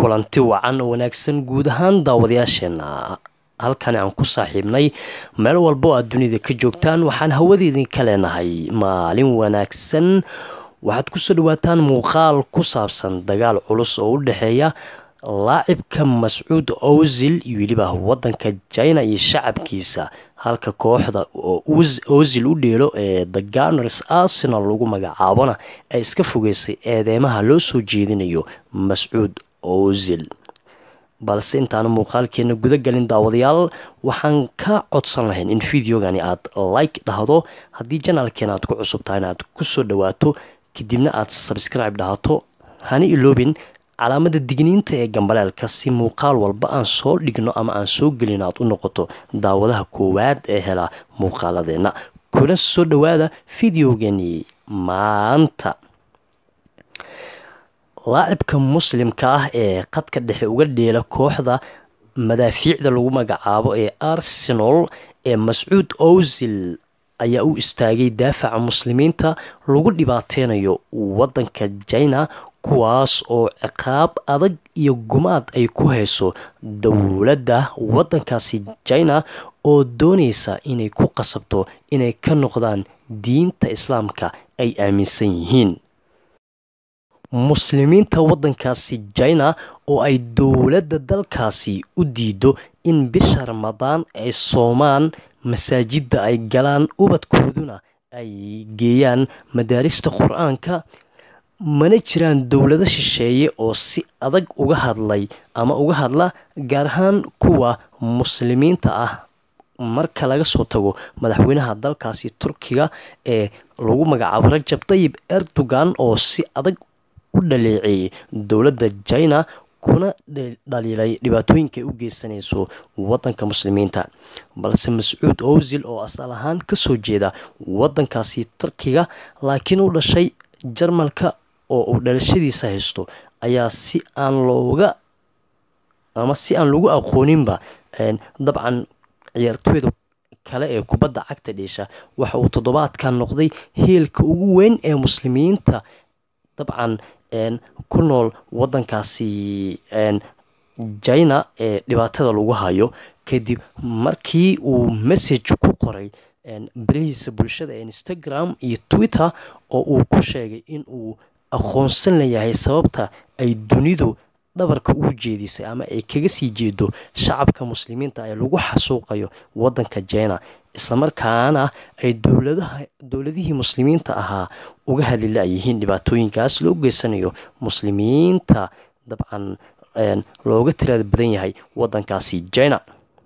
kulanti wacan oo wanaagsan guud ahaan daawadayaasheena halkani aan ku saaxiibnay meel walba oo aad dunida ka joogtaan waxaan hawadeedinka leenahay maalin wanaagsan waxaad kusoo dhawaataan muuqaal ku saabsan dagaal culus oo u dhexeeya laacibka mascuud owsil iyo weliba wadanka china iyo shacabkiisa halka kooxda oo owsil u dheelo ee the garners arsenal lagu magacaabona ay iska fogeysay eedeymaha loo soo jeedinayo mascuud owsil balse intaanu muuqaalkeena guda galin daawadayaal waxaan ka codsan lahayn in videogani aad like dhahdo haddii janaalkeena aad ku cusubtahay in aad kusoo dhawaato kadibna aad sabscribe dhahato hani iloobin calaamada digniinta ee gambaleelka si muuqaal walba aan soo dhigno ama aan soo gelin aad u noqoto daawadaha koowaad ee hela muuqaaladeenna kuna soo dhawaada videogani maanta laacibka muslimka ah ee qadka dhexe uga dheela kooxda madaafiicda lagu magacaabo ee arsenal ee mascuud owsil ayaa u istaagay daafaca muslimiinta lagu dhibaateynayo wadanka china kuwaas oo ciqaab adag iyo gumaad ay ku hayso dowladda wadankaasi china oo dooneysa inay ku qasabto inay ka noqdaan diinta islaamka ay aaminsan yihiin muslimiinta wadankaasi china oo ay dowladda dalkaasi u diido in bisha ramadaan ay soomaan masaajidda ay galaan ubadkooduna ay geeyaan madaarista qur-aanka mana jiraan dowlado shisheeye oo si adag uga hadlay ama uga hadla gaar ahaan kuwa muslimiinta ah marka laga soo tago madaxweynaha dalkaasi turkiga ee lagu magacaabo rajab tayib erdogan oo si adag u dhaleeceeyay dowladda china kuna dhaliilay dhibaatooyinka ay u geysanayso wadanka muslimiinta balse mascuud owsil oo asal ahaan kasoo jeeda wadankaasi turkiga laakiin u dhashay jarmalka oo uu dhalashadiisa haysto ayaa si aan looga ama si aan lagu aqooninba dabcan ciyaartooyda kale ee kubadda cagta dheesha waxa uu toddobaadkan noqday heelka ugu weyn ee muslimiinta dabcan ku nool wadankaasi china ee dhibaatada lagu hayo kadib markii uu message ku qoray barihiisa bulshada ee instagram iyo twitter oo uu ku sheegay in uu aqoonsan layahay sababta ay dunidu dhabarka ugu jeedisay ama ay kaga sii jeedo shacabka muslimiinta ee lagu xasuuqayo wadanka china islamarkaana ay dowladihii muslimiinta ahaa uga hadli la-yihiin dhibaatooyinkaas loo geysanayo muslimiinta dabcan looga tirada badan yahay wadankaasi china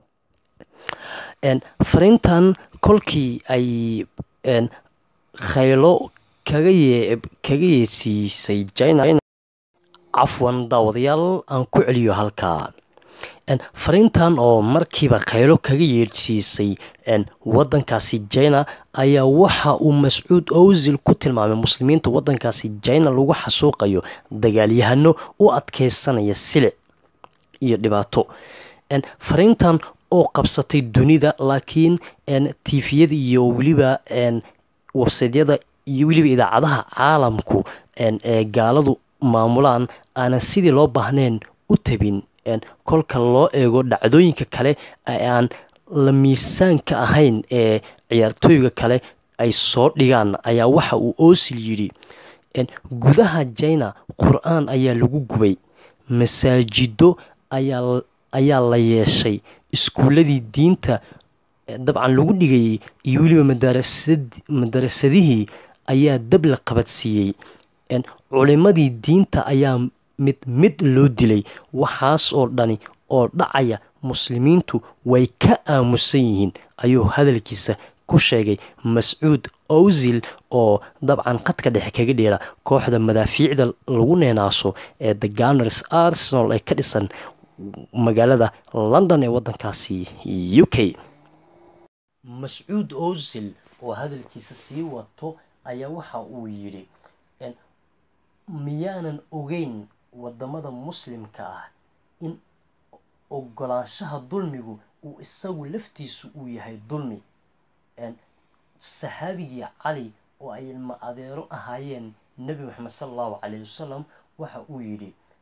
fariintan kolkii ay khaylo kaga yeesiisay china cafwan daawadayaal aan ku celiyo halkaa fariintan oo markiiba khaylo kaga yeedhsiisay wadankaasi china ayaa waxa uu mascuud owsil ku tilmaamay muslimiinta wadankaasi china lagu xasuuqayo dagaalyahano u adkeysanaya silic iyo dhibaato fariintan oo qabsatay dunida laakiin tifiyada iyo weliba websaydyada iyo weliba idaacadaha caalamku ee gaaladu maamulaan aanan sidii loo baahnayn u tabin kolka loo eego dhacdooyinka kale ee aan la miisaanka ahayn ee ciyaartooyga kale ay soo dhigaan ayaa waxa uu oosil yidhi gudaha china qur-aan ayaa lagu gubay masaajido ayaa la yeeshay iskuuladii diinta dabcan lagu dhigayay iyo weliba madarasadihii ayaa dab la qabadsiiyey culimadii diinta ayaa mid mid loo dilay waxaas oo dhani oo dhacaya muslimiintu way ka aamusan yihiin ayuu hadalkiisa ku sheegay mascuud owsil oo dabcan qadka dhexe kaga dheela kooxda madaafiicda lagu neenaaso ee the garners arsenal ee ka dhisan magaalada london ee wadankaasi u k mascuud owsil oo hadalkiisa sii wato ayaa waxa uu yidhi miyaanan ogeyn wadamada muslimka ah in ogolaanshaha dulmigu uu isagu laftiisu uu yahay dulmi saxaabigii cali oo ay ilma adeero ahaayeen nebi moxamed sala allahu calayhi wasalam waxa uu yidhi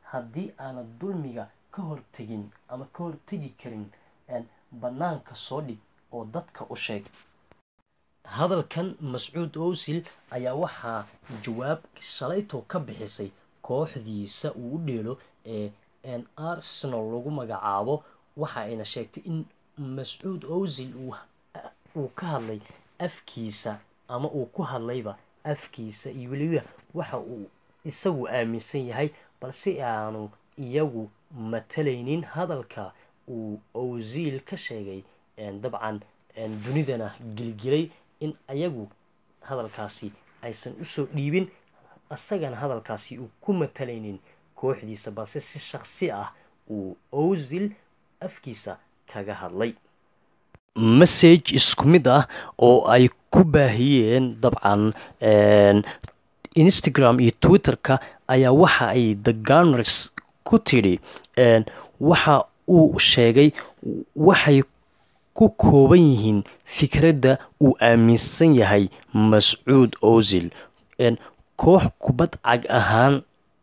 haddii aanad dulmiga ka hortegin ama ka hortegi karin bannaanka soo dhig oo dadka u sheeg hadalkan mascuud owsil ayaa waxaa jawaab shalaytoo ka bixisay kooxdiisa uu u dheelo ee arsenal lagu magacaabo waxa ayna sheegtay in mascuud owsil uu ka hadlay afkiisa ama uu ku hadlayba afkiisa iyo weliba waxa uu isagu aaminsan yahay balse aanu iyagu matalaynin hadalka uu owsiil ka sheegay dabcan dunidana gilgilay in ayagu hadalkaasi aysan usoo dhiibin isagana hadalkaasi uu ku matalaynin kooxdiisa balse si shaqsi ah uu owsil afkiisa kaga hadlay message isku mid ah oo ay ku baahiyeen dabcan instagram iyo twitter-ka ayaa waxa ay the garners ku tidhi waxa uu sheegay waxay ku kooban yihiin fikradda uu aaminsan yahay mascuud owsil koox kubad cag ahaan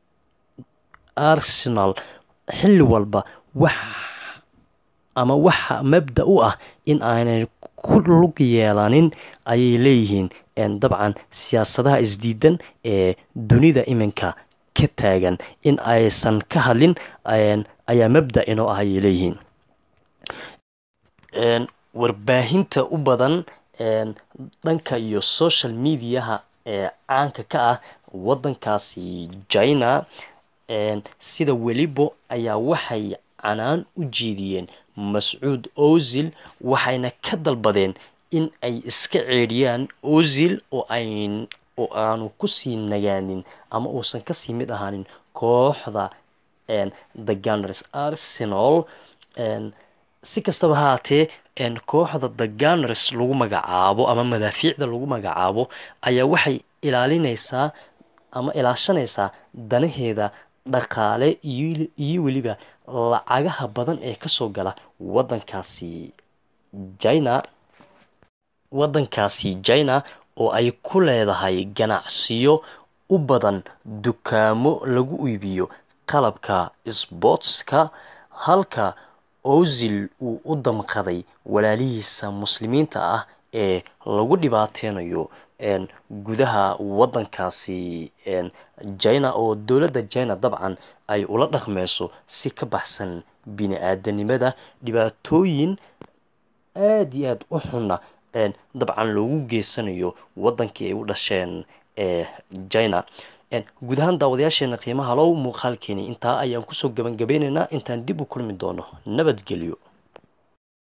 arsenal xilli walba wax ama waxa mabda u ah in aanay ku lug yeelanin ayay leeyihiin dabcan siyaasadaha isdiidan ee dunida iminka ka taagan in aysan ka hadlin ayaa mabda inoo ah ayay leeyihiin warbaahinta u badan dhanka iyo social mediaha ee caanka ka ah waddankaasi china sida welibo ayaa waxay canaan u jeediyeen mascuud owsil waxayna ka dalbadeen in ay iska ceedhiyaan owsil oo ayn oo aanu kusii nagaanin ama uusan kasii mid ahaanin kooxda the gunners arsenal si kastaba haatee kooxda the gunners lagu magacaabo ama madaafiicda lagu magacaabo ayaa waxay ilaalinaysaa ama ilaashanaysaa danaheeda dhaqaale iyo weliba lacagaha badan ee kasoo gala wadankaasi china waddankaasi china oo ay ku leedahay ganacsiyo u badan dukaamo lagu iibiyo qalabka sbootska halka owsil uu u damqaday walaalihiisa muslimiinta ah ee lagu dhibaateynayo gudaha waddankaasi china oo dowladda china dabcan ay ula dhaqmeyso si ka baxsan bini-aadanimada dhibaatooyin aada iyo aada u xunna dabcan loogu geysanayo waddankii ay u dhasheen ee china guud ahaan daawadayaasheena qiimaha low muuqaalkeeni intaa ayaan kusoo gabangabeyneynaa intaan dib u kulmi doono nabadgelyo